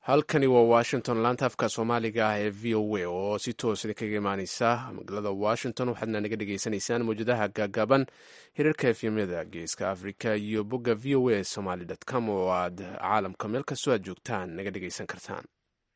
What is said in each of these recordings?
halkani waa washington laanta afka soomaaliga ah ee v o a oo si toos kaga imaaneysa magaalada washington waxaadna naga dhagaysanaysaan mawjadaha gaagaaban hirarka efyamyada geeska africa iyo bogga v o a somaly com oo aad caalamka meel kastoo aad joogtaan naga dhagaysan kartaan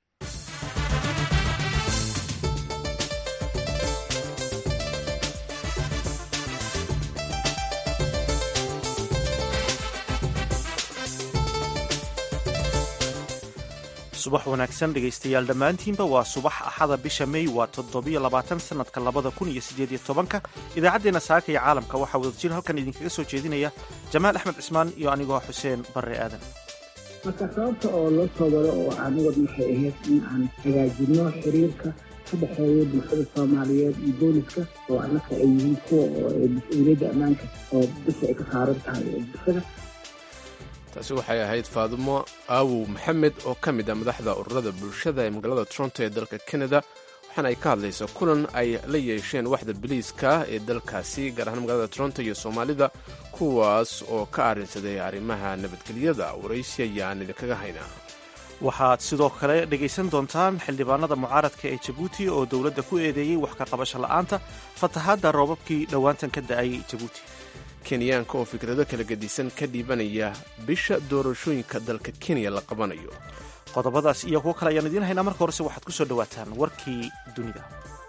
subax wanaagsan dhegaystayaal dhammaantiinba waa subax axada bisha mey waa toddobiyo labaatan sanadka labada kun iyo siddeed iyo tobanka idaacaddeenna saaka iyo caalamka waxaa wadajir halkan idinkaga soo jeedinaya jamaal axmed cismaan iyo anigoo xuseen barre aadan marka sababta oo loo soo wado oo anigood waxay ahayd in aan hagaajino xiriirka ka dhexeeya bulshada soomaaliyeed iyo booliska oo annaka ay yihiin kuwa oo mas-uuliyadda ammaanka oo bisha ay ka saaran tahay ee bulshada taasi waxay ahayd faadumo aawow maxamed oo ka mid ah madaxda ururada bulshada ee magaalada toronto ee dalka canada waxaana ay ka hadlaysa kulan ay la yeesheen waxda biliiska ee dalkaasi gaar ahaan magaalada toronto iyo soomaalida kuwaas oo ka arrinsaday arrimaha nabadgelyada waraysi ayaan idinkaga haynaa waxaad sidoo kale dhegaysan doontaan xildhibaanada mucaaradka ee jabuuti oo dowladda ku eedeeyey wax ka qabasho la'aanta fatahaadda roobabkii dhowaantan ka da'ay jabuuti kenyaanka oo fikrado kala gedisan ka dhiibanaya bisha doorashooyinka dalka kenya la qabanayo qodobadaas iyo kuwo kale ayaan idiin haynaa marka horese waxaad ku soo dhowaataan warkii dunida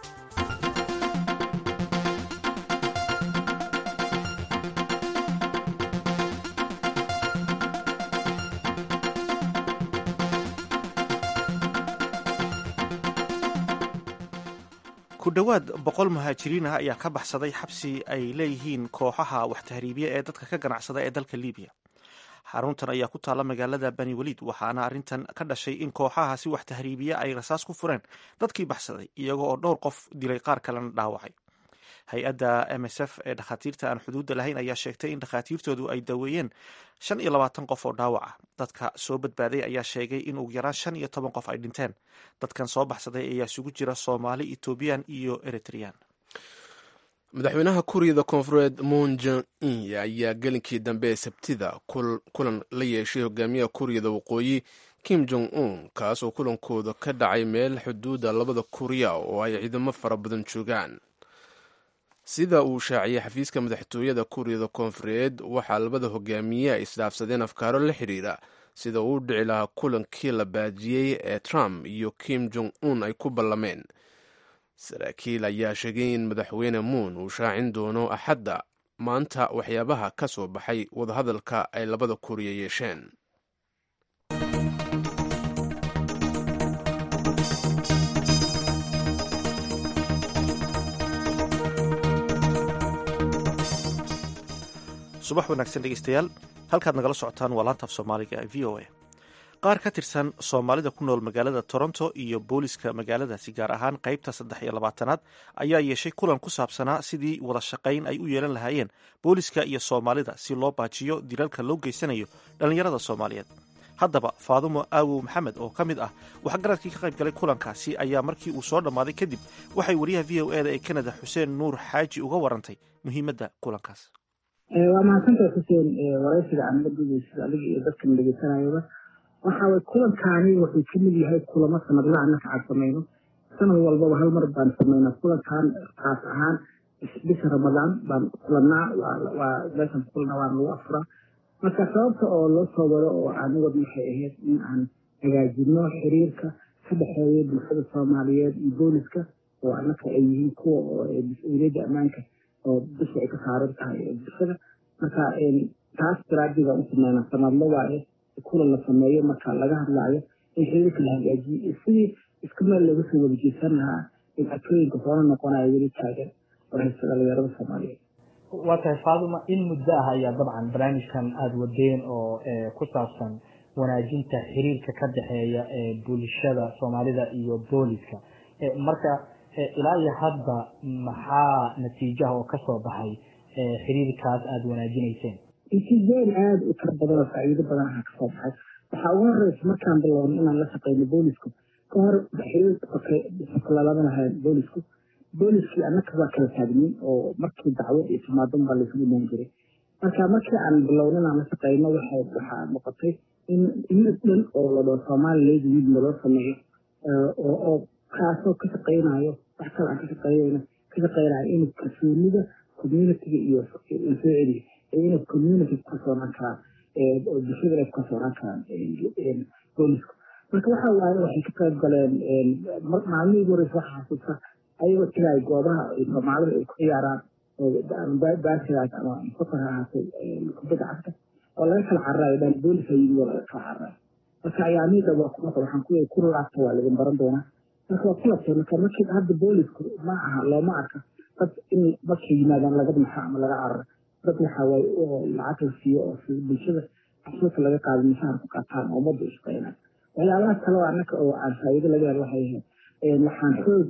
ku dhowaad boqol muhaajiriin ah ayaa ka baxsaday xabsi ay leeyihiin kooxaha wax tahriibiya ee dadka ka ganacsada ee dalka libiya xaruntan ayaa ku taalla magaalada bani waliid waxaana arrintan ka dhashay in kooxahaasi wax tahriibiya ay rasaas ku fureen dadkii baxsaday iyaga oo dhowr qof dilay qaar kalena dhaawacay hay-adda m s f ee dhakhaatiirta aan xuduudda lahayn ayaa sheegtay in dhakhaatiirtoodu ay daweeyeen shan iyo labaatan qof oo dhaawac ah dadka soo badbaaday ayaa sheegay in ugu yaraan shan iyo toban qof ay dhinteen dadkan soo baxsaday ayaa isugu jira soomaali ethoobiyan iyo eritrean madaxweynaha kuuriyada koonfureed moon jon in ayaa gelinkii dambe ee sabtida kulan la yeeshay hogaamiyaha kuuriyada waqooyi kim jong un kaas oo kulankooda ka dhacay meel xuduudda labada kuuriya oo ay ciidamo fara badan joogaan sida uu shaaciyey xafiiska madaxtooyada kuuriyada koonfureed waxaa labada hogaamiye ay isdhaafsadeen afkaaro la xidhiira sida uu u dhici lahaa kulankii la baajiyey ee trump iyo kim jong un ay ku ballameen saraakiil ayaa sheegay in madaxweyne muun uu shaacin doono axadda maanta waxyaabaha ka soo baxay wadahadalka ay labada kuuriya yeesheen subax wanaagsan dhegeystayaal halkaad nagala socotaan waa laanta af soomaaliga v o a qaar ka tirsan soomaalida ku nool magaalada toronto iyo booliska magaaladaasi gaar ahaan qaybta saddex iyo labaatanaad ayaa yeeshay kulan ku saabsanaa sidii wada shaqayn ay u yeelan lahaayeen booliska iyo soomaalida si loo baajiyo dilalka loo geysanayo dhallinyarada soomaaliyeed haddaba faadumo aawow maxamed oo ka mid ah waxgaradkii ka qayb galay kulankaasi ayaa markii uu soo dhammaaday kadib waxay wariyaha v o eda ee kanada xuseen nuur xaaji uga warantay muhiimadda kulankaas waa mahadsantahay xuseen waraysiga aan la dugeysada adiga iyo dadkan dhegeysanayaba waxa way kulankaani wuxuu ka mid yahay kulamo sanadla annaka aan samayno sanad walbaba hal mar baan samaynaa kulankan kaas ahaan bisha ramadaan baan kulannaa waa meeshan kulana waan lagu afuraa marka sababta oo loo soo wado oo anigood waxay ahayd in aan hagaajino xiriirka ka dhexeeya bulshada soomaaliyeed iyo booliska oo annaka ay yihiin kuwa oo mas-uuliyadda ammaanka oo bisha ay ka saaran tahay ee bulshada marka taas daraadii baan u sameynaa sanadlo waaye kulan la sameeyo marka laga hadlaayo in xiriirka la hagaajiyo iyo sidii isku meel looga soo wada jeesan lahaa dhibaatooyinka hoona noqonaya weli taagan oo haysta dhalinyarada soomaaliyeed waa tahay faaduma in muddo ah ayaa dabcan barnaamijkan aada wadeen oo ku saabsan wanaajinta xiriirka ka dhexeeya bulshada soomaalida iyo booliska marka ilaa iyo hadda maxaa natiijaha oo kasoo baxay xiriirkaas aada wanaajinayseen natiijooyin aada u tar badan oo faa'iido badan aha kasoo baxay waxaa ugu horeysa markaan bilowno inaan la shaqeyno boolisku ka hor xiriirka lalama lahayn boolisku booliskii annaka waa kala taagnin oo markii dacwo iyo timaadan baa laysugu imaan jiray marka markii aan bilowno inaan la shaqeyno waxaa noqotay in unit dhan oo la dhao soomaali leydi yidna loo sameeyo oo kaasoo ka shaqaynayo wax kale aan ka shaqeynayna ka shaqeynayo in kalsoonida communityga iyo soo celiyo inay community ku kalsoonaan karaan oo bulshada inay ku kalsoonaan karaan boolisku marka waxa waaye waxay ka qayb galeen maalmihii ugu horeysa waxa xasuusta ayagoo tagay goobaha soomaalida ay ku ciyaaraan baasigaas ama safar ha ahaatay kubadda cagta oo laga kala cararayo dhan booliska yimid oo laga kala cararayo marka ayaamiida waa kuma waxaan ku ku laabta waa laidin baran doonaa marka waa kulabtay marka markii hadda boolisku ma aha looma arka dad in markay yimaadaan laga dhinaxo ama laga cararo dad waxa waaye oo lacag la siiyo oo si bulshada cashuurta laga qaado mishaar ku qaataan oo ummadda u shaqeynaan waxyaabaha kale oo annaka oo aan faa'iido laga helo waxay ahayd waxaan xoog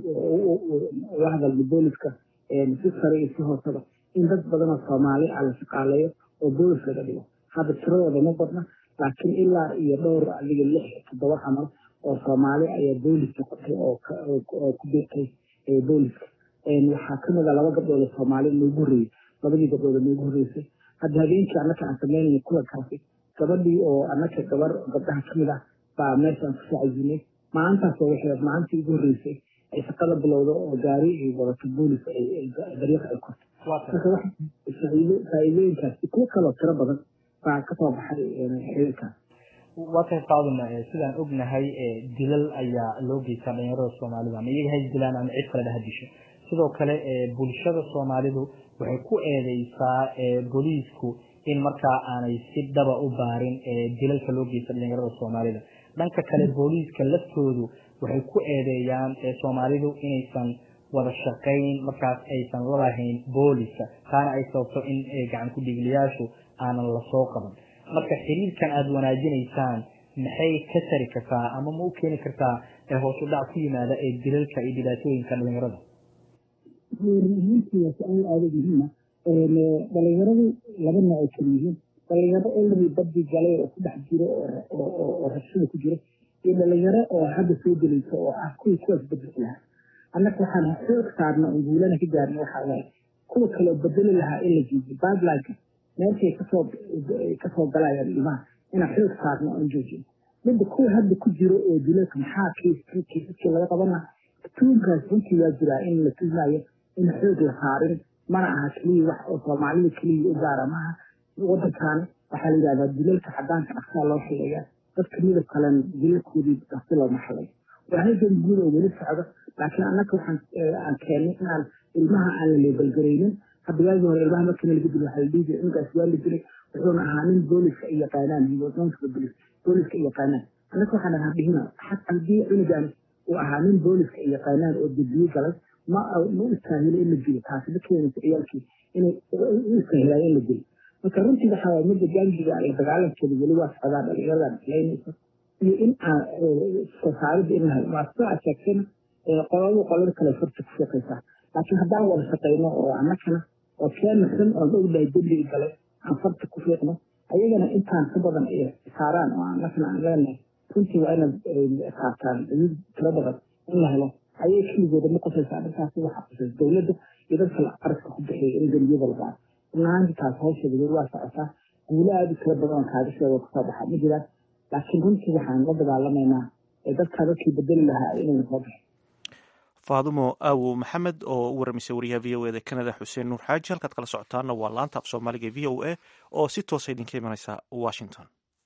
uga hadalna booliska si sare iyo si hooseba in dad badan oo soomaali ah la shaqaaleeyo oo boolis laga dhigo hadda tiradooda ma badna laakiin ilaa iyo dhowr adiga lix toddoba camal oo soomaali ayaa boolis noqotay oo ku biirtay booliska waxaa kamid a laba gabdhood oo soomaali noogu horreeyey labadii gabdhood oo noogu horreysay hadda habeenkii annaka aan sameynaya kulankaasi gabadhii oo annaka gabar gabdhaha kamid ah baa meeshaan ku saacizinay maalintaasoo waxay maalintii ugu horreysay ay shaqada bilowdo oo gaari ay wadato boolis dariiq ay korto marka wax faa'iidooyinkaasi kuwo kaloo tiro badan baa kasoo baxay xiriirkaas waa kay qaaduna sidaan ognahay dilal ayaa loo geystaa dhalinyarada soomaalida ama iyaga hay dilaan ama cid kale dhaha disho sidoo kale bulshada soomaalidu waxay ku eedeysaa booliisku in markaa aanay si dhaba u baarin dilalka loo geysta dhalinyarada soomaalida dhanka kale booliiska laftoodu waxay ku eedeeyaan soomaalidu inaysan wada shaqayn markaas aysan lalahayn booliska taana ay sababto in gacan ku dhigliyaashu aanan lasoo qaban marka xiriirkan aada wanaajinaysaan maxay ka tari kartaa ama ma u keeni kartaa hoos u dhac ku yimaada ee dilalka iyo dhibaatooyinka dhalinyarada runtii waa su-aal aada muhiima dhalinyaradu laba nooc ay kala yihiin dhalinyaro olari badii galay oo ku dhex jiro oo rabshada ku jiro iyo dhalinyaro oo hadda soo gelaysa oo ah kuwii kuwaas bedeli lahaa annaka waxaan xoog saarna oo guulana ka gaarna waxaa waaye kuwa kaloo bedeli lahaa in la jiijiyo badlinka meeshay kasoo kasoo galayaan ilmaha inaan xoog saarno oon joojino midda kuwa hadda ku jiro oo dilalka maxaa kiisaskii laga qabana tuunkaas runtii waa jiraa in la tuumayo in xoog la saarin mana aha keliya wax oo soomaalida keliya u gaara maaha wadankan waxaa la yidhahdaa dilalka cadaanka dhaqsaa loo xilleeyaa dadka midab kalen dilalkoodii dhaqsi looma xilleeyo waa halgan guud oo weli socdo laakiin annaka waxaan aan keennay inaan ilmaha aan la leebalgaraynin hadda waagii hore ilmaha markii laga dilo waxaa la dhihi jiray inkaas waa la dilay wuxuuna ahaa nin booliska ay yaqaanaan booliska ay yaqaanaan annaka waxaan ahaa dhihina haddii cunugan uu ahaa nin booliska ay yaqaanaan oo debiye galay ma ma u istaahilo in la dilo taasi ma keenaysa ciyaalkii inay u istaahilayo in la dilo marka runtii waxaa waay midda gaangiga la dagaalankeeda weli waa socdaa dhalinyaradan islaynaysa iyo in aan soosaaridda in la helo waa soo sheegtayna qoladu qolada kale farta ku shaqaysaa laakiin haddaan wada shaqayno oo annakana oo keenasan oon ognahay dembiga galay aan farta ku fiiqno ayagana intaan ka badan ay saaraan oo annakana aan leenahay runtii waa inaad saartaan awood tiro badan in la helo ayay keligooda ma qosaysa arrintaasi waxaa qosaysa dowladda iyo dadka qaraska ku bixiya in dembiyada la baaro runaanti taas hawsheeda weli waa socotaa guulo aada u tiro badan oo kaaga sheego kasoo baxa ma jiraan laakiin runtii waxaan la dagaalamaynaa dadkaa dadkii bedeli lahaa inayna soo baxin faadumo aawo maxamed oo u waramisay wariyaha v o eda kanada xuseen nuur xaaji halkaad kala socotaana waa laanta af soomaaliga v o a oo si toosa idinka imanaysa washington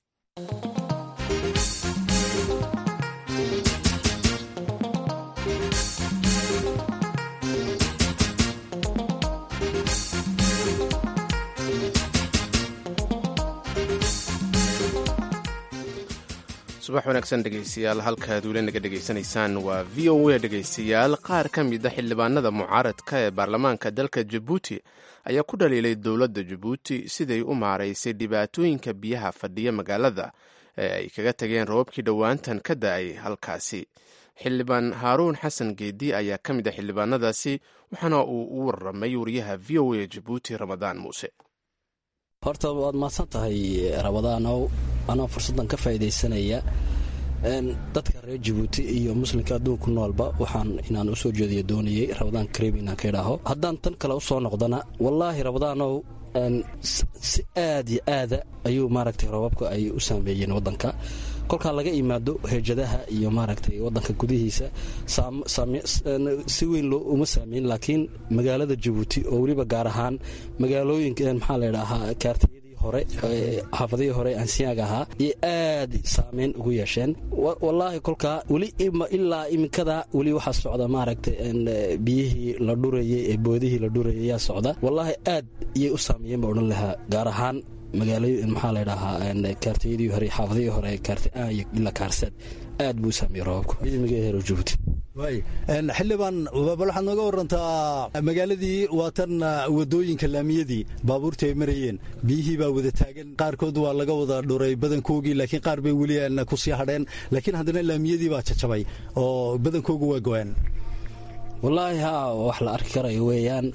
subax wanaagsan dhegaystayaal halkaad weli naga dhegaysanaysaan waa v o a dhegaystayaal qaar ka mid a xildhibaanada mucaaradka ee baarlamaanka dalka jabuuti ayaa ku dhaliilay dowladda jabuuti siday u maaraysay dhibaatooyinka biyaha fadhiya magaalada ee ay kaga tageen roobabkii dhowaantan ka da-ay halkaasi xildhibaan haaruun xasan geedi ayaa ka mid a xildhibaanadaasi waxaana uu u waramay wariyaha v o a jabuuti ramadaan muuse horta waad mahadsan tahay ramadaanow anoo fursaddan ka faa'iidaysanaya dadka reer jabuuti iyo muslimka adduunku noolba waxaan inaan u soo jeediyo doonayey ramadaan kariim inaan ka idhaaho haddaan tan kale u soo noqdana wallaahi ramadaanow si aad iyo aada ayuu maaragtay roobabka ay u saameeyeen waddanka kolkaa laga imaado heejadaha iyo maaragtay wadanka gudihiisa si weyn uma saameyn laakiin magaalada jabuuti oo weliba gaar ahaan magaalooyinka maxaa ladhaahaa kaartiyadii hore xaafadihii hore ansiyaaga ahaa iyo aad saameyn ugu yeesheen wallaahi kolkaa weli ilaa iminkada weli waxaa socda maaragtay biyihii la dhurayay ee boodihii la dhurayay ayaa socda wallaahi aad iyay u saameeyeen baa odhan lahaa gaar ahaan magaalo maxaa ladhahaa kaartiyadii hore xaafadihii hore kaartiaan iyo ilaa kaarseed aad buu u saameeyey roobabku midmiga hero jabuuti xildhibaan bal waxaad nooga warantaa magaaladii waa tan wadooyinka laamiyadii baabuurta ay marayeen biyihii baa wada taagan qaarkood waa laga wada dhuray badankoogii laakiin qaar bay weli ku sii hadheen laakiin haddana laamiyadii baa jajabay oo badankoogu waa go-aan wallaahi haa wax la arki karayo weeyaan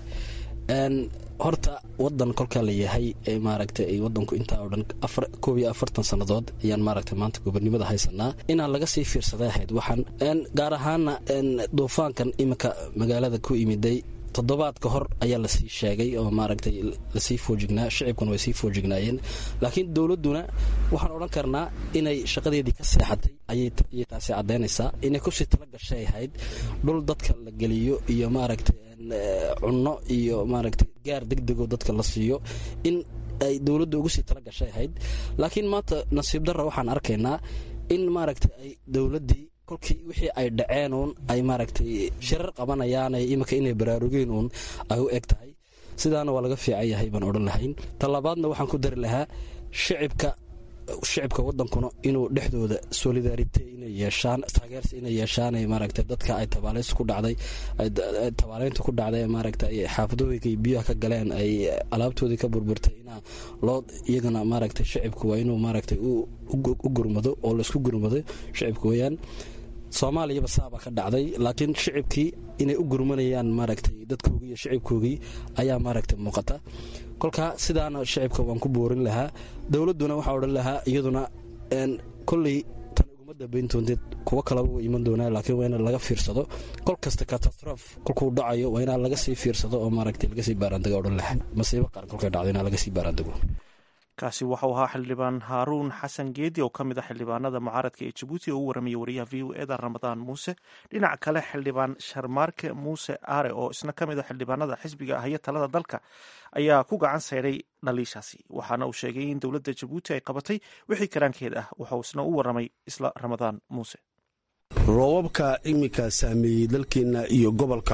horta wadan kolkaa la yahay maaragtay wadanku intaa oo dhan koob iyo afartan sannadood ayaan maaragtay maanta gobonimada haysanaa inaan laga sii fiirsaday ahayd waxaan gaar ahaana duufaankan iminka magaalada ku imiday toddobaad ka hor ayaa lasii sheegay oo maaragtay lasii foojignaa shicibkuna way sii foojignaayeen laakiin dowladduna waxaan odhan karnaa inay shaqadeedii ka seexatay ayay taasi caddaynaysaa inay kusii tala gashay ahayd dhul dadka la geliyo iyo maaragtay cunno iyo maaragtay gaar degdegoo dadka la siiyo in ay dowladda ugu sii tala gashay ahayd laakiin maanta nasiib darra waxaan arkaynaa in maaragtay ay dowladdii kolkii wixii ay dhaceen uun ay maaragtay shirar qabanayaan iminka inay baraarugeen uun ay u eg tahay sidaana waa laga fiican yahay baan odhan lahayn talabaadna waxaan ku dari lahaa shicibka shicibka wadankuna inuu dhexdooda solidarite inay yeeshaan taageersi inay yeeshaan maaragtay dadka ay tabaaleys ku dhacday tabaaleynta ku dhacday maaragtay xaafadooyinka biyaha ka galeen ay alaabtoodii ka burburtay inaa loo iyagana maaragtay shicibku waa inuu maaragtay u gurmado oo laysku gurmado shicibka weeyaan soomaaliyaba saabaa ka dhacday laakiin shicibkii inay u gurmanayaan maaragtay dadkoogii iyo shicibkoogii ayaa maaragtay muuqata kolkaa sidaana shicibka waan ku boorin lahaa dowladduna waxaa odhan lahaa iyaduna kolley tan uguma dambayntoonteed kuwo kalaba wa iman doonaa laakiin waa in laga fiirsado kol kasta katastrof kolkuu dhacayo waa inaa laga sii fiirsado oo maaragtay laga sii baaraandego odhan lahaa masiibo qaran kolkay dhacdo inaa laga sii baaraandego kaasi waxau ahaa xildhibaan haaruun xasan geedi oo ka mid a xildhibaanada mucaaradka ee jabuuti oo u warramaya wariyaha v o eda ramadaan muuse dhinaca kale xildhibaan sharmaarke muuse aare oo isna ka mid a xildhibaanada xisbiga ahyo talada dalka ayaa ku gacan sayray dhaliishaasi waxaana uu sheegay in dowladda jabuuti ay qabatay wixii karaankeed ah waxauu isna u warramay isla ramadaan muuse roobabka iminka saameeyey dalkeenna iyo gobolka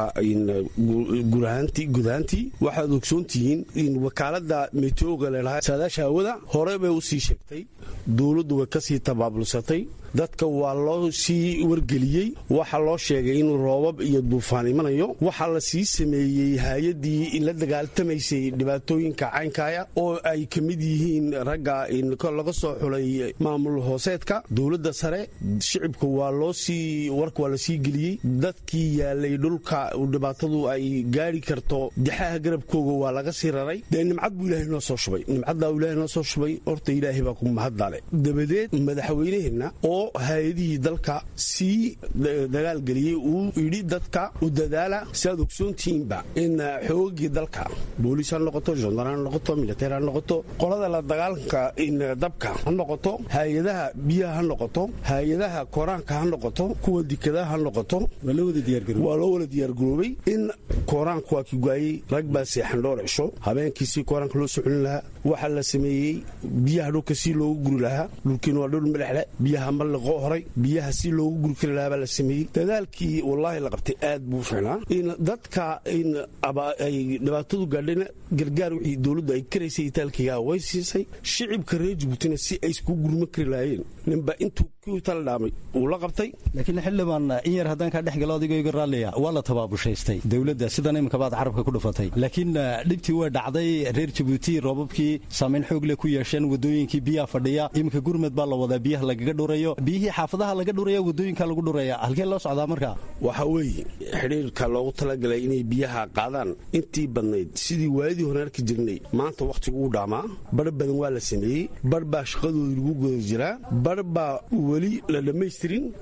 gudahaantii waxaad ogsoontihiin in wakaalada meteoga leelahaa saadaasha hawada hore bay u sii sheegtay dowladdu way ka sii tabaabulsatay dadka waa loo sii wargeliyey waxaa loo sheegay inuu roobab iyo duufaan imanayo waxaa la sii sameeyey hay-addii la dagaaltamaysay dhibaatooyinka caynkaya oo ay ka mid yihiin ragga laga soo xulay maamul hooseedka dowladda sare shicibka waa loo sii warka waa la sii geliyey dadkii yaalay dhulka dhibaatadu ay gaari karto dixaha garabkooga waa laga sii raray dee nimcad buu ilaahay noo soo shubay nimcaddaa ilaahay noo soo shubay horta ilaahay baa ku mahaddaale dabadeed madaxweynaheenna oo hay-adihii dalka sii dagaalgeliyey uu yidhi dadka u dadaala si aad ogsoontihiinba in xoogagii dalka booliis ha noqoto jondar ha noqoto militeer ha noqoto qolada la dagaalanka dabka ha noqoto hay-adaha biyaha ha noqoto hay-adaha kooraanka ha noqoto kuwa dikadaha ha noqoto waa loo wala diyaargaroobay in kooraanka waa ki goayey rag baa seexan dhowr cisho habeenkiisii kooraanka loo soo celin lahaa waxaa la sameeyey biyaha dhulka si loogu guri lahaa dhulkiina waa dhul milexle biyaha maliqo horay biyaha si loogu guri kari lahaa baa la sameeyey dadaalkii wallaahi la qabtay aad buu ficnaa in dadka in ay dhibaatadu gaadhayna gargaar wixii dowladdu ay karaysay itaalkiga way siisay shicibka reer jabuutina si ay iskugu gurma kari lahaayeen ninba intuu kii tala dhaamay uu la qabtay laakiin xildhibaan in yar haddaan kaa dhex galo adigoo iga raalliya waa la tabaabushaystay dowladda sidan iminka baad carabka ku dhufatay laakiin dhibtii waa dhacday reer jabuuti roobabkii saamayn xoog leh ku yeesheen wadooyinkii biyaha fadhiya iminka gurmed baa la wadaa biyaha lagaga dhurayo biyihii xaafadaha laga dhuraya wadooyinka lagu dhuraya halkee loo socdaa markaa waxa weeye xidhiirka loogu talagalay inay biyaha qaadaan intii badnayd sidii waayadii hore arki jirnay maanta wakhtigu u dhaamaa bar badan waa la sameeyey bar baa shaqadoodii lagu guda jiraa bar baa weli la dhammaystirin intii la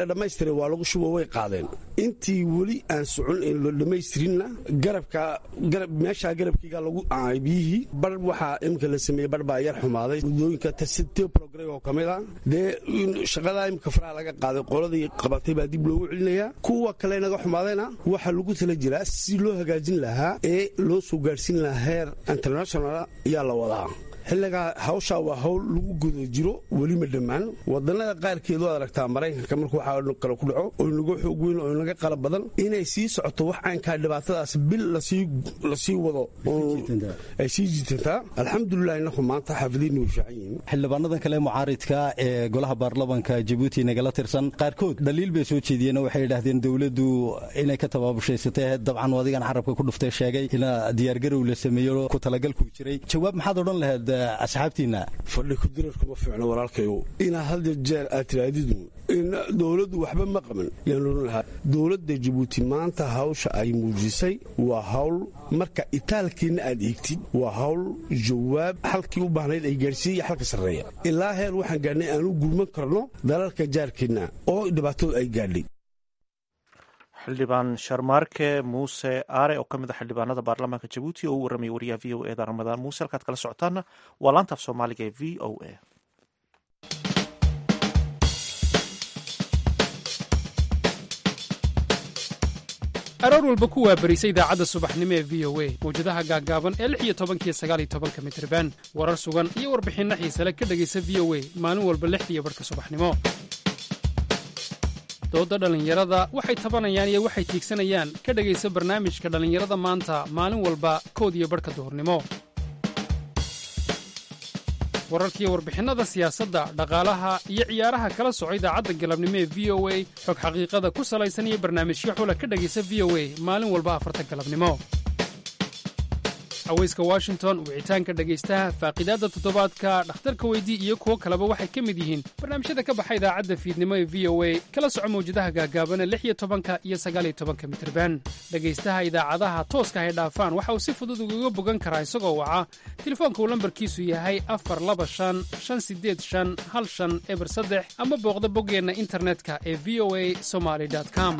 dhammaystiray waa lagu shubo way qaadeen intii weli aan socon ee la dhammaystirinna garabka garab meeshaa garabkiiga lagu aay biyihii bar waxaa imika la sameeyey bar baa yar xumaaday wadooyinka tasitio program oo ka mid ah dee shaqadaa imika faraha laga qaaday qoladii qabatay baa dib loogu celinayaa kuwa kale naga xumaadayna waxaa lagu tala jiraa si loo hagaajin lahaa ee loo soo gaadhsiin lahaa heer international ayaa la wadaa xilligaa hawshaa waa hawl lagu guda jiro weli ma dhammaan wadannada qaarkeed waad aragtaa maraykanka markuu waxaa kale ku dhaco oo inaga xoog weyn oo inaga qalab badan inay sii socoto wax caynkaa dhibaatadaas bil lasii wado ay sii jiitantaa alxamdulilah inaku maanta xaafadiinna way fiican yihiin xildhibaanadan kale mucaaridka ee golaha baarlamanka jabuuti nagala tirsan qaarkood dhaliil bay soo jeediyeen oo waxay yidhaahdeen dowladdu inay ka tabaabushaysateen dabcan adigan carabka ku dhuftay sheegay ina diyaargarow la sameeyo ku talagalkuu jiray jawaab maxaad odhan lahayd asxaabtiina fadhi kudirarkuma fiicno walaalkayo inaa had jeer aad tiraadidu in dowladdu waxba ma qaban yaan odhan lahaa dowladda jabuuti maanta hawsha ay muujisay waa hawl marka itaalkiinna aad eegtid waa hawl jawaab xalkii u baahnayd ay gaadhsiiya xalka sarreeya ilaa heer waxaan gaadhnay aan u gurman karno dalalka jaarkeenna oo dhibaatadu ay gaadhay xildhibaan sharmaarke muuse aare oo ka mid a xildhibaanada baarlamaanka jabuuti oo u warramaya wariyaha v o eda ramadaan muuse halkaad kala socotaana waa laantaaf soomaaliga ee v o a aroor walba ku waabarisa idaacadda subaxnimo ee v o a mawjadaha gaaggaaban ee lix iyo tobankiyo sagaal iyo tobanka mitriban warar sugan iyo warbixinno xiisale ka dhegaysa v o a maalin walba lixdiiyo barhka subaxnimo doodda dhallinyarada waxay tabanayaan iyo waxay tiigsanayaan ka dhegaysa barnaamijka dhallinyarada maanta maalin walba kood iyo barhka duhurnimo wararkiiyo warbixinnada siyaasadda dhaqaalaha iyo ciyaaraha kala soco idaacadda galabnimo ee v o a xog xaqiiqada ku salaysan iyo barnaamijyo xula ka dhegaysa v o a maalin walba afarta galabnimo haweyska washington wicitaanka dhegaystaha faaqidaadda toddobaadka dhakhtarka weydii iyo kuwo kaleba waxay ka mid yihiin barnaamijyada ka baxa idaacadda fiidnimo ee v o a kala soco mawjadaha gaagaabana lix iyo tobanka iyo sagaaliyo tobanka mitirban dhegaystaha idaacadaha tooska hay dhaafaan waxa uu si fudud ugaga bogan karaa isagoo waca telefoonka uu lambarkiisu yahay afar laba shan shan sideed shan hal shan eber saddex ama booqda boggeenna internetka ee v o a somaly com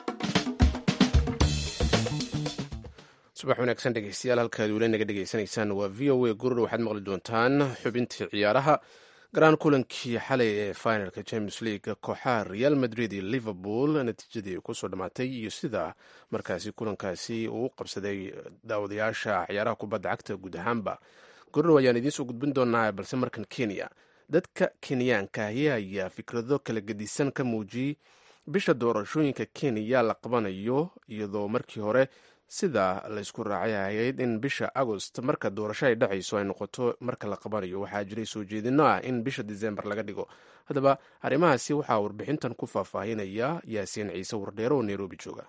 subax wanaagsan dhegeystayaal halkaad weli naga dhegeysanaysaan waa v o a gurur waxaad maqli doontaan xubintii ciyaaraha garaan kulankii xalay ee finalka james league kooxaha real madrid iyo liverpool natiijadii kusoo dhammaatay iyo sida markaasi kulankaasi uu qabsaday daawadayaasha ciyaaraha kubadda cagta guud ahaanba gurur ayaan idiinsoo gudbin doonaa balse markan kenya dadka kenyaanka ahi ayaa fikrado kala gedisan ka muujiyey bisha doorashooyinka kenya la qabanayo iyadoo markii hore sida laysku raacay ahayd in bisha agost marka doorasho ay dhacayso ay noqoto marka la qabanayo waxaa jiray soo jeedino ah in bisha disembar laga dhigo haddaba arrimahaasi waxaa warbixintan ku faahfaahinaya yaasiin ciise wardheero oo nairobi jooga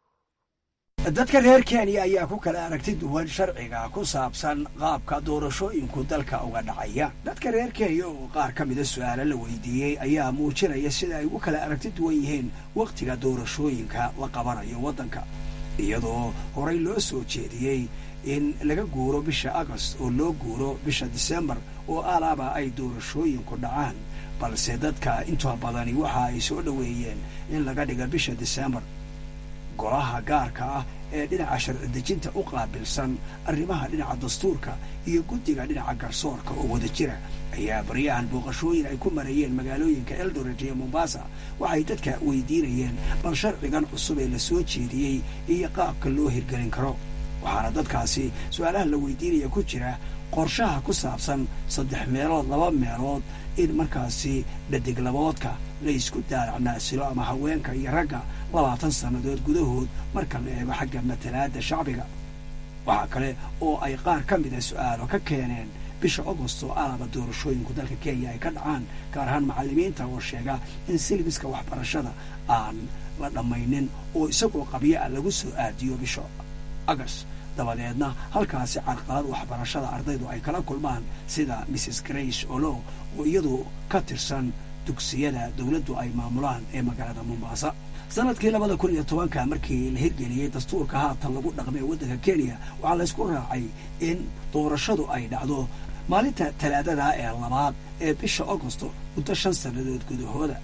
dadka reer kenya ayaa ku kala aragti duwan sharciga ku saabsan qaabka doorashooyinku dalka uga dhacaya dadka reer kenya oo qaar ka mida su-aalo la weydiiyey ayaa muujinaya sida ay ugu kala aragti duwan yihiin wakhtiga doorashooyinka la qabanayo waddanka iyadoo horay loo soo jeediyey in laga guuro bisha agost oo loo guuro bisha disembar oo alaaba ay doorashooyinku dhacaan balse dadka inta badani waxa ay soo dhoweeyeen in laga dhiga bisha disembar golaha gaarka ah ee dhinaca sharci dejinta u qaabilsan arrimaha dhinaca dastuurka iyo guddiga dhinaca garsoorka oo wada jira ayaa baryahan booqashooyin ay ku marayeen magaalooyinka eldoret iyo mombasa waxay dadka weydiinayeen bal sharcigan cusub ee la soo jeediyey iyo qaabka loo hirgelin karo waxaana dadkaasi su-aalaha la weydiinaya ku jira qorshaha ku saabsan saddex meelood laba meelood in markaasi dhadiglaboodka la isku daaracnaasilo ama haweenka iyo ragga labaatan sannadood gudahood marka la eego xagga matalaadda shacbiga waxaa kale oo ay qaar ka mida su-aalo ka keeneen bisha agost oo alaba doorashooyinku dalka kenya ay ka dhacaan gaar ahaan macallimiinta oo sheega in silbiska waxbarashada aan la dhammaynin oo isagoo qabyo ah lagu soo aadiyo bisha agost dabadeedna halkaasi carqalad waxbarashada ardaydu ay kala kulmaan sida mrs grace olo oo iyadu ka tirsan dugsiyada dowladdu ay maamulaan ee magaalada mombasa sanadkii labada kun iyo tobanka markii la hirgeliyey dastuurka haatan lagu dhaqmay waddanka kenya waxaa laysku raacay in doorashadu ay dhacdo maalinta talaadada ee labaad ee bisha agosto muddo shan sannadood gudahooda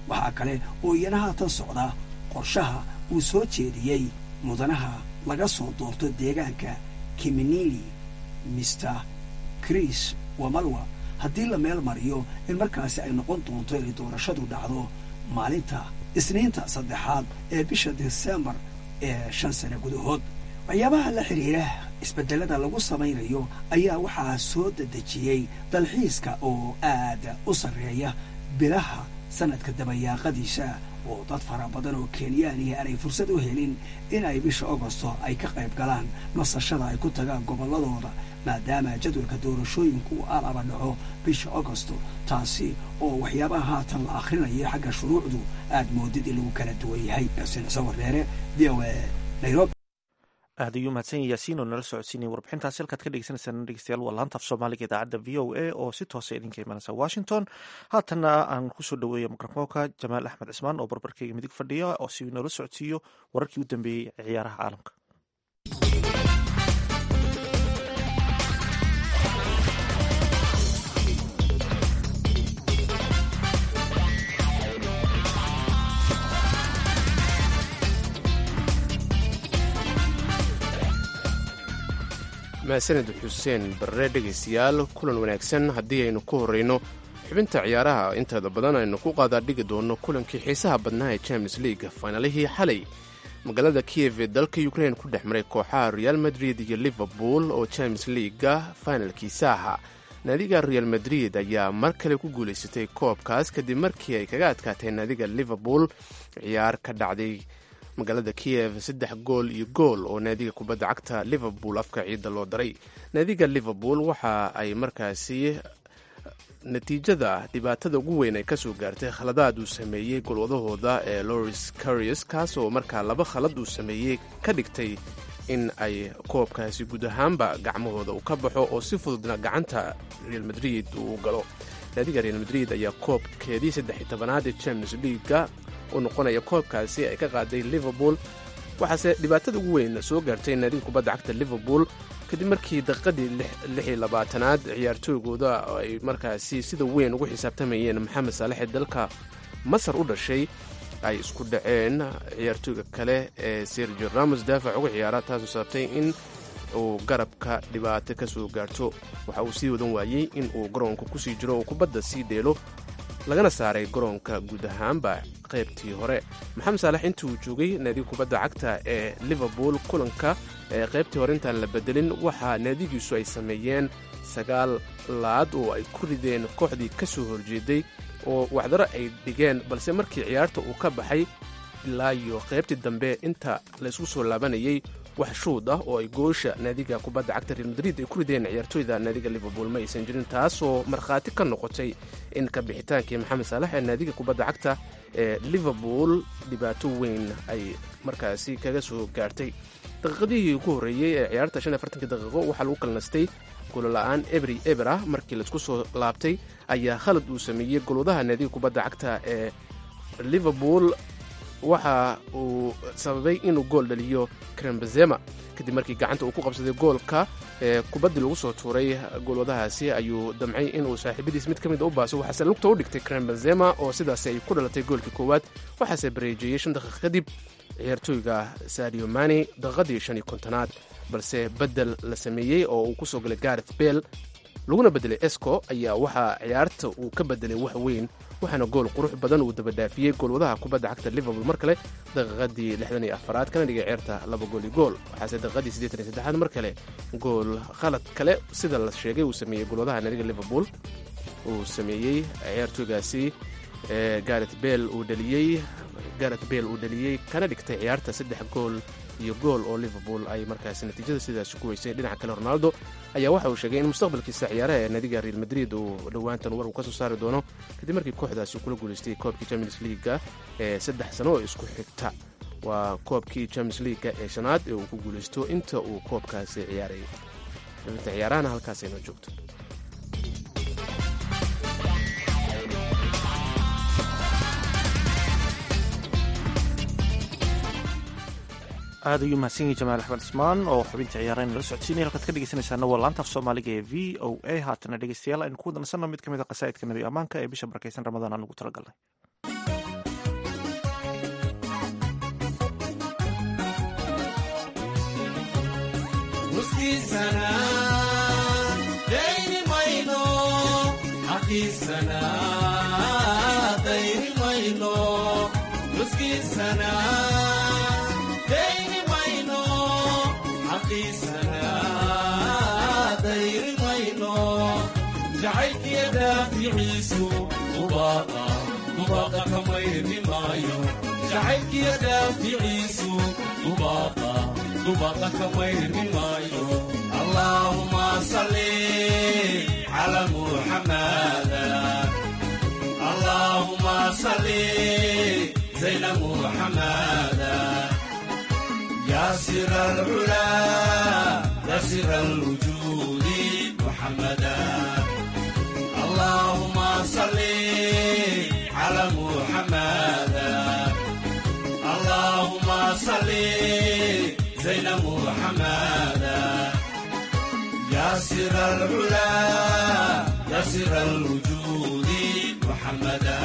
waxaa kale oo iyana haatan socda qorshaha uu soo jeediyey mudanaha laga soo doorto deegaanka kiminili mister chris wamalwa haddii la meel mariyo in markaasi ay noqon doonto inay doorashadu dhacdo maalinta isniinta saddexaad ee bisha desembar ee shan sane gudahood waxyaabaha la xidhiira isbeddelada lagu samaynayo ayaa waxaa soo dedejiyey dalxiiska oo aad u sarreeya bilaha sanadka dabayaaqadiisa oo dad fara badan oo kenyaaniya aanay fursad u helin inay bisha agosto ay ka qayb galaan nasashada ay ku tagaan gobolladooda maadaama jadwalka doorashooyinku uu alaba dhaco bisha agosto taasi oo waxyaabaha haatan la akhrinayo xagga shuruucdu aad moodid in lagu kala duwan yahay xuseen sawir dheere v o a nairobi aad ayuu mahadsan yahay yaasiin oo nala socodsiinaya warbixintaasi halkaad ka dhegeysaneysaan dhegeystayaal waa laanta af soomaaliga idaacadda v o a oo si toosa idinka imanaysa washington haatanna aan kusoo dhaweeya mikrofoonka jamaal axmed cismaan oo barbarkeyga midig fadhiya oo si noola socodsiiyo wararkii u dambeeyey ciyaaraha caalamka mahadsaned xuseen barre dhegaystayaal kulan wanaagsan haddii aynu ku horreyno xubinta ciyaaraha inteeda badan aynu ku qaadaa dhigi doonno kulankii xiisaha badnaa ee champions league finaalihii xalay magaalada kiyev ee dalka ukrain ku dhex maray kooxaha real madrid iyo liverpool oo champions leaga finalkiisa ahaa naadiga real madrid ayaa mar kale ku guulaysatay koobkaas kadib markii ay kaga adkaatay naadiga liverpool ciyaar ka dhacday magaalada kiyev saddex gool iyo gool oo naadiga kubadda cagta liverpool afka ciidda loo daray naadiga liverpool waxa ay markaasi natiijada dhibaatada ugu weyn ay kasoo gaartay khaladaad uu sameeyey golwadahooda ee loris carius kaas oo markaa laba khalad uu sameeyey ka dhigtay in ay koobkaasi guud ahaanba gacmahooda uu ka baxo oo si fududna gacanta real madrid uu galo naadiga real madrid ayaa koobkeedii saddex iyo tobanaad ee champions leaga u noqonaya koobkaasi ay ka qaaday liverpool waxaase dhibaatada ugu weyn soo gaartay naadiga kubadda cagta liverpool kadib markii daqiiqadii lix iyo labaatanaad ciyaartooygooda ay markaasi sida weyn ugu xisaabtamayeen maxamed saalex ee dalka masar u dhashay ay isku dhaceen ciyaartooyga kale ee sergio ramos daafac uga ciyaara taasoo sababtay in uu garabka dhibaato ka soo gaarto waxa uu sii wadan waayey in uu garoonka kusii jiro oo kubadda sii dheelo lagana saaray garoonka guud ahaanba qaybtii hore maxamed saalex intii uu joogay naadiga kubadda cagta ee liverpool kulanka ee qaybtii hore intaan la bedelin waxaa naadigiisu ay sameeyeen sagaal laad oo ay ku rideen kooxdii ka soo horjeeday oo wacdaro ay dhigeen balse markii ciyaarta uu ka baxay ilaa iyo qaybtii dambe inta laysku soo laabanayay wax shuud ah oo ay goosha naadiga kubadda cagta real madrid ay ku rideen ciyaartooyda naadiga liverpool ma aysan jirin taasoo markhaati ka noqotay in ka bixitaankii maxamed saalax ee naadiga kubadda cagta ee liverpool dhibaato weyn ay markaasi kaga soo gaartay daqiiqadihii ugu horreeyey ee ciyaarta shan iyo afartankii daqiiqo waxaa lagu kalnastay golola'aan ebri eber ah markii laisku soo laabtay ayaa khalad uu sameeyey golwadaha naadiga kubadda cagta ee liverpool waxa uu sababay inuu gool dhaliyo krembezema kadib markii gacanta uu ku qabsaday goolka ee kubaddii lagu soo tuuray goolwadahaasi ayuu damcay inuu saaxiibadiis mid ka mid a u baaso waxaase lugta u dhigtay krembezema oo sidaasi ay ku dhalatay goolkii koowaad waxaase bareejeeyey shan daqiiq kadib ciyaartooyga sadio mani daqiiqadii shan iyo kontonaad balse beddel la sameeyey oo uu ku soo galay gareth bell laguna beddelay esco ayaa waxaa ciyaarta uu ka beddelay wax weyn waxaana gool qurux badan uu dabadhaafiyey goolwadaha kubadda cagta liverpool mar kale daqiiqadii lixdan iyo afaraad kana dhigay ciyaarta laba gool iyo gool waxaase daqiiqadii siddeetan iyo saddexaad mar kale gool khalad kale sida la sheegay uu sameeyey goolwadaha naadiga liverpool uu sameeyey ciyaartooygaasi ee gareth bell uu dhaliyey gareth bell uu dhaliyey kana dhigtay ciyaarta saddex gool iyo gool oo liverpool ay markaasi natiijada sidaasi ku weysay dhinaca kale ronaldo ayaa waxa uu sheegay in mustaqbalkiisa ciyaaraha ee naadiga real madrid uu dhowaantan war uu ka soo saari doono kadib markii kooxdaasi kula guulaystay koobkii champions leaga ee saddex sano oo isku xigta waa koobkii champions leaga ee shanaad ee uu ku guulaysto inta uu koobkaasi ciyaarayay xubinta ciyaarahana halkaasayna joogto aad ayuu mahadsan yahay jamaal axmed cismaan oo xubinta ciyaaraha nala socodsiinaya halkaad ka dhegeysanaysaana waa laanta af soomaaliga ee v o a haatana dhegeystayaal aynu ku wadansanno mid ka mid a qasaa'idka nabi ammaanka ee bisha barakeysan ramadaan aan ugu talagalnay nuskiisana dayni mayno xaqiisana dayni mayno nuskiisana dayni mayno xaqiisana dayni mayno jacaylkiya daaficiisu ubaaqa ubaaqa kamayni maayo jacaylkiya daaficiisu ubaaqa ubaaqa kamayni maayo allaahuma salli cala muxamada allaahuma salli zayna muxamada ياسر العلا ياسر الوجود محمدا اللهم صل على محمد اللهم صل زين محمد ياسر العلا ياسر الوجود محمدا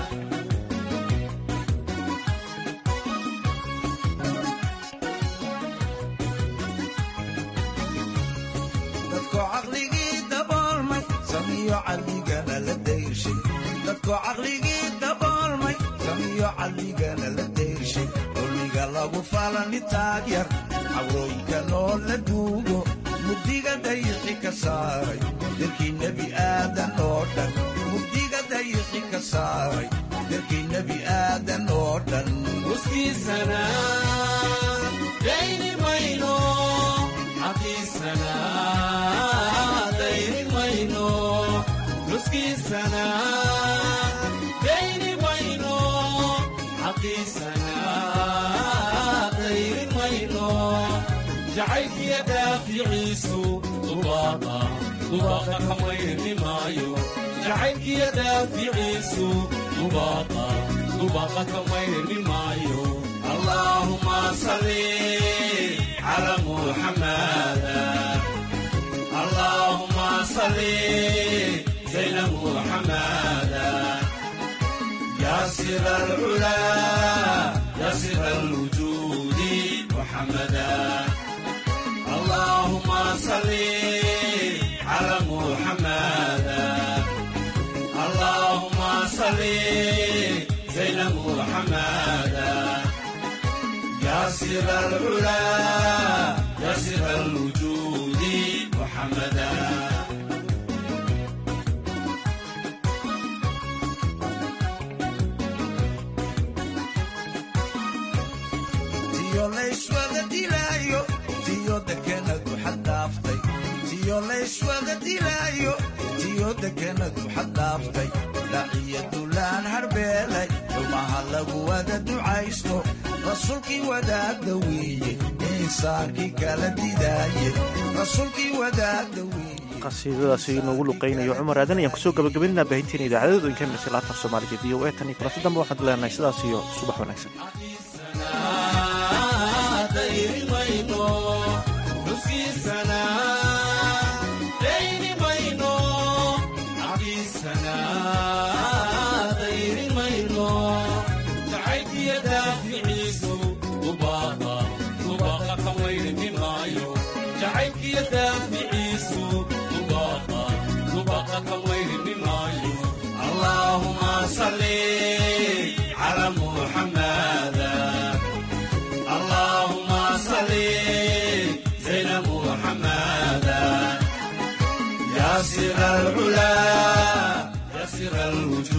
dadko caqligii daboolmay samiyo calligana la dayrshay dadko caqligii daboolmay samiyo calligana la dayrshay dulmiga lagu falani taagyar cawrooyinka noo la duugo mugdiga dayixi ka saaray dalkii nebi aadan oo dhan mugdiga dayixi ka saaray dalkii nebi aadan oo dhan nuskiisana dayni mayno xaqiisana dayni mayno nuskiisana dayni mayno xaqiisana dayni mayno jacaylkiya daaficiisu ubaaqa ubaaqa kamayni maayo jacaylkiya daaficiisu ubaaqa ubaaqa kamayni maayo allaahuma salli cala muxamada allaahuma salli zayna muxamada yaasir alcula yaasir alwujudi muxamada اللهم صل على محمد اللهم صل زين محمد يا سر العلا يا سر الوجود محمدا tiyo layswada dilaayo tiyo dekenadu xaddhaaftay tiyo layswada dilaayo tiyo dekenadu xaddhaaftay dhaciyo dulaan harbeelay xumaha lagu wada ducaysto rasuulkii wadaagda weeye insaankii kala didaaye rasuulkii wadaagda weeye qasiidadaasi inoogu luqaynayo cumar aadan ayaan kusoo gabagabaynaa baahinteena idaacadadood inka mirsa laatan soomaaliga v o a tan iyo kulanti dambe waxaan leenahay sidaas iyo subax wanaagsan dayni mayno nuskiisana dayni mayno xaqiisana dayni mayno jacaylkiya daaficiisu ubaaqa ubaaqa kamayni maayo jacaylkiya daaficiisu ubaaqa ubaaqa kamayni maayo allaahuma salli cala muxamada اللهم صل زين محمدا يا سر العلا يا سر الوجود